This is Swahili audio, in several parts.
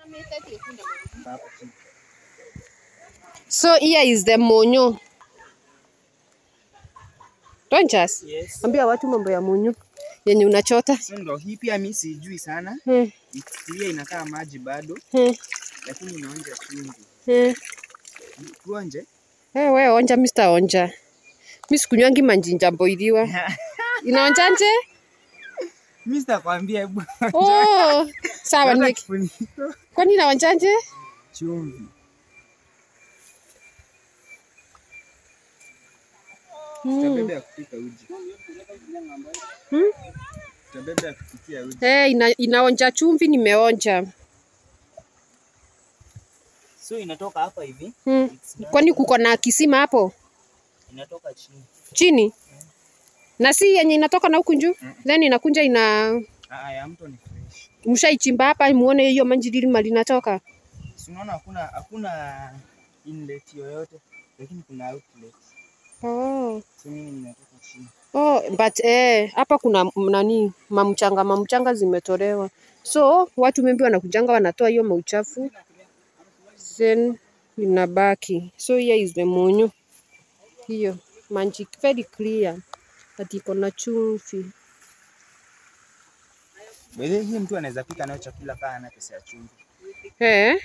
Hapo chini. So here is the monyo. Tonjas, Yes. ambia watu mambo ya monyo yenye unachota. So ndo hii pia mi sijui sana. Hmm, Ikifikiria inakaa maji bado, hmm, lakini inaonja chumvi. hmm. Tuonje. Eh, we onja Mr. Onja. Mi sikunywangi manjinja boiliwa. Inaonjanje? Mi sitakwambia hebu. Oh, sawa Weka ni kifuniko. kwani inaonjanje? Chumvi. Hmm. Tutabeba ya kupika uji. Hmm? Tutabeba ya kupikia uji. Eh, ina, inaonja chumvi nimeonja. So inatoka hapa hivi, Hmm. Kwani kuko na kisima hapo inatoka chini. chini? Na si yenye inatoka na huku juu? Then inakunja ina Ah, ya mto ni fresh. mshaichimba hapa muone hiyo maji lilima linatoka. Si unaona hakuna hakuna inlet yoyote, lakini kuna outlet. Oh. So mimi nimetoka chini. Oh, but eh, hapa kuna m- nani mamchanga mamchanga zimetolewa, so watu maybe wanakujanga wanatoa hiyo mauchafu then inabaki. So here is the monyo, hiyo maji very clear, ati iko na chumvi. By the way, hii mtu anaweza pika nayo chakula kama ana pesa ya chumvi. Eh,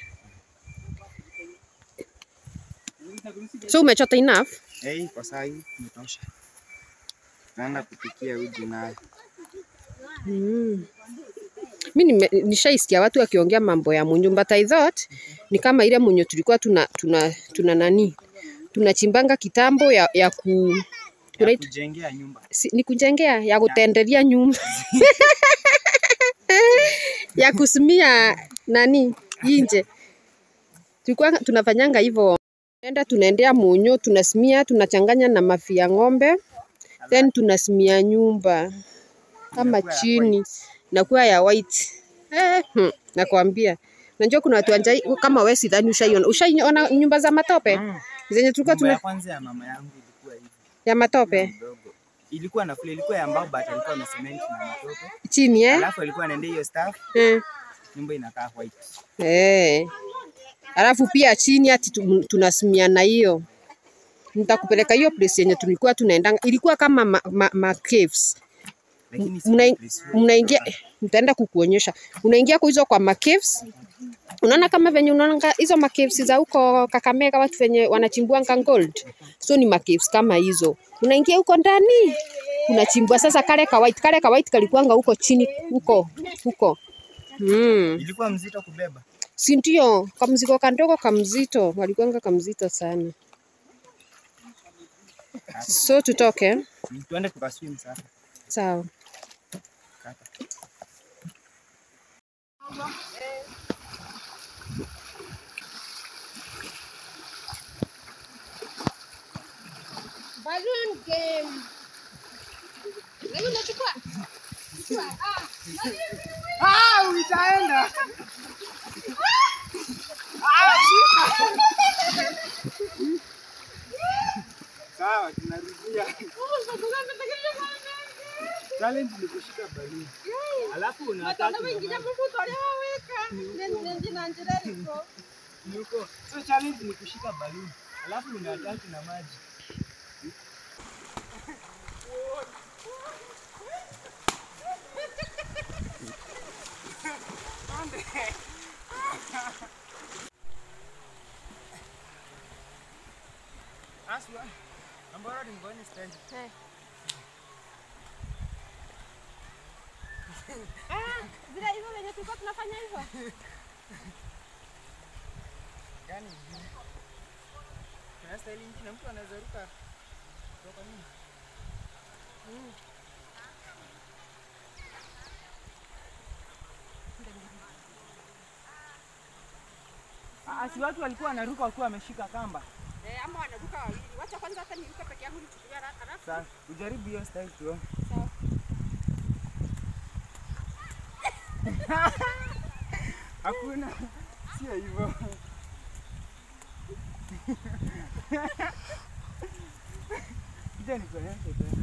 so umechota enough? Eh, hii kwa saa hii imetosha. Naenda kupikia uji nayo. Mm. Mi nime- nishaisikia watu wakiongea mambo ya munyu but I thought ni kama ile munyu tulikuwa tuna, tuna, tuna nani tunachimbanga kitambo ya, ya ku Ya Right. kujengea nyumba. si, ni kujengea ya kutenderia nyumba ya kusimia nani inje. Tulikuwa tunafanyanga hivyo, enda tunaendea munyu tunasimia, tunachanganya na mafi ya ng'ombe then tunasimia nyumba kama Inakuwa ya chini nakuwa ya white eh, hmm, nakwambia najua kuna watu wanja kama wewe sidhani ushaiona ushaiona nyumba za matope Mm. zenye tulikuwa Nyumba ya tuna kwanza ya mama yangu ilikuwa hivi. ya matope Mdogo. Ilikuwa na fule, ilikuwa ya mbao but alikuwa na cement na matope. chini eh? Alafu alikuwa anaendea hiyo staff, Eh. nyumba inakaa white. Eh. Alafu pia chini ati tu- tunasimia na hiyo. Nitakupeleka hiyo place yenye tulikuwa tunaenda. Ilikuwa kama ma, ma, ma caves. Lakini si Mna- peaceful. Mnaingia nitaenda kukuonyesha. Unaingia kwa hizo kwa ma caves. Unaona kama venye unaona hizo ma caves za huko Kakamega watu venye wanachimbuanga gold. So ni ma caves kama hizo. Unaingia huko ndani. Unachimbua sasa kale ka white kale ka white kalikuanga huko chini huko huko. Mm. Ilikuwa mzito kubeba. si ndio? Kamzigo kandogo kamzito, walikuanga kamzito sana. So tutoke Mm, Tuende tukaswim sasa. sawa. Kata. Balloon game. Leo unachukua? Ah, utaenda. Sawa, tunarudia. Challenge ni kushika baluni. Alafu unataka Yuko. So challenge ni kushika baluni. Alafu unataki na maji. Aswa. Ambaro ni ngoni stand. Vile hivyo venye tulikuwa tunafanya hivyo. Gani? Kuna style nyingine mtu anaweza ruka kutoka nyuma. Ah, si watu walikuwa wanaruka wakiwa wameshika kamba. Eh, ama wanaruka wawili. Wacha kwanza hata niruke peke yangu nichukulie haraka haraka. Sasa ujaribu hiyo style tuone. Sawa. Hakuna. Sio hivyo. Kuja nikuonyeshe tena.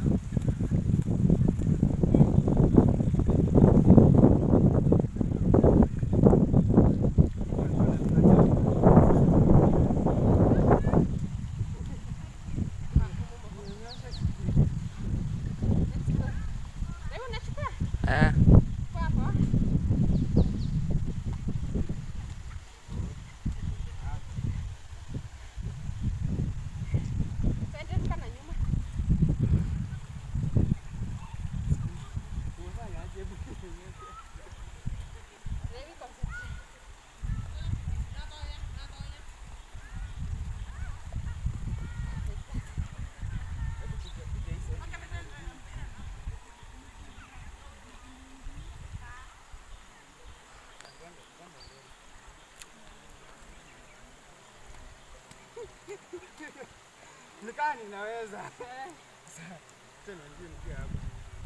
Nikaa ninaweza. Sasa tena ndio nikia hapa.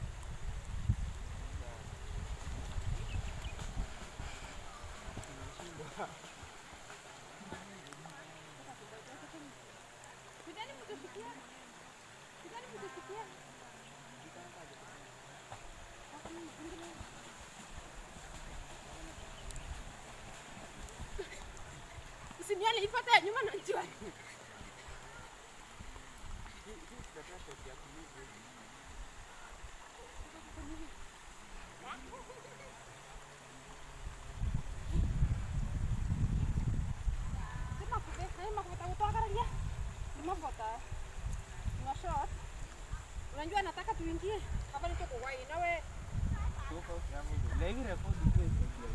Usinione ipata ya nyuma najua. Sema kupe, sema kupe kutoka karalia. Nimevota. Una shot. Unajua nataka tuingie. Hapa ni tuko wai nawe. Legi rekodi tu hiyo.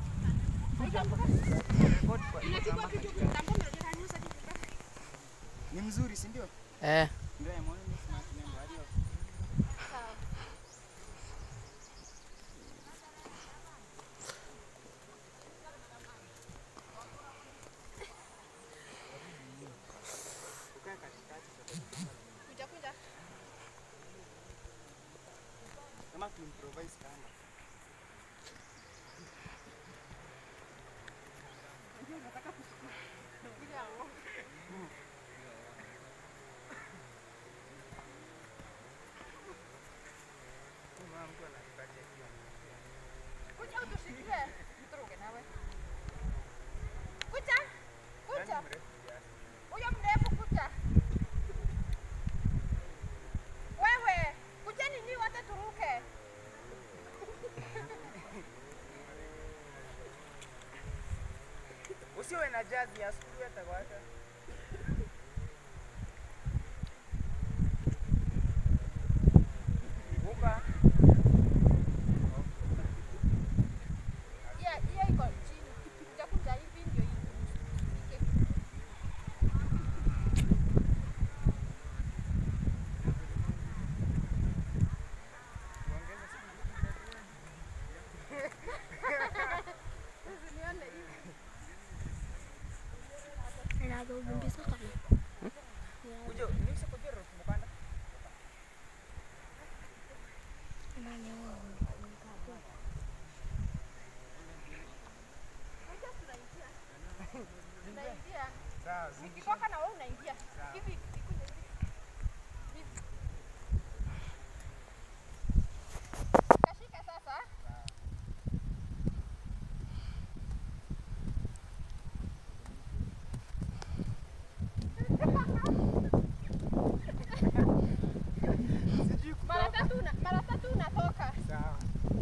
Rekodi kwa Inachukua kitu kitambo ndio kanisa kitu. Ni mzuri, si ndio? Eh. Ndio maana mimi sina kinembo hadi Sawa. ukae katikati Kuja kuja. kama tuimprovise kama. Kuja. Kama mtu ananipatia hiyo. Kuja utushikie. Mtoroke nawe. Kuja. Kuja. Yaani mrefu kiasi. Huyo mrefu kuja. Wewe, kujeni ni wote turuke. Usiwe na jazi ya siku hata kwaka. Buka. Hiyo hiyo iko chini. Kuja kuja hivi ndio hivi. Usinione hivi. Kuja, ni sasa kuja rofu mukanda. Kuja tunaingia. Tunaingia. Sawa, zi- Nikitoka na wewe unaingia. Hivi ikuja hivi. Hivi. Kashika sasa. sijui Mara kutoka. tatu na mara tatu unatoka. Sawa.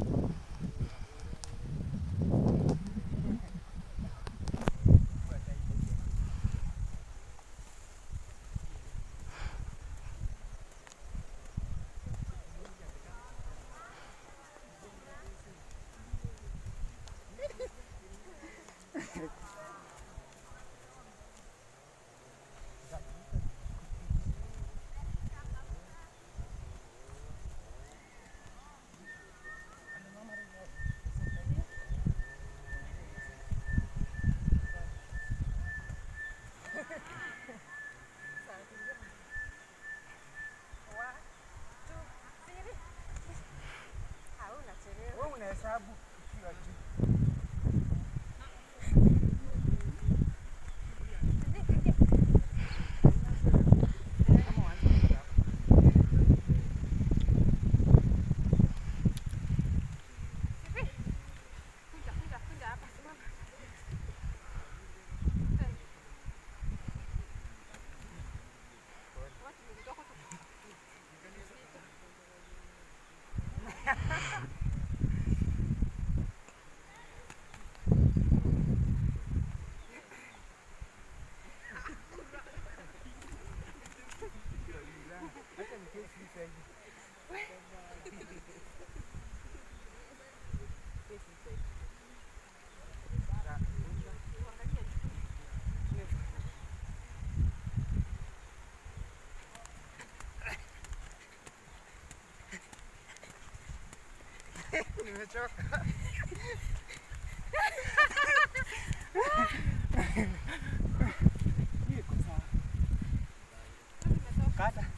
One, two, three. Hauna chelewa. Wewe unahesabu ukiwa juu. Kama uanze kutoka hapo. Kuja, kuja, kuja hapa simama. Watu ni mdogo tu. Acha niketi hii side. Sawa. Nimechoka. Hii iko sawa. hata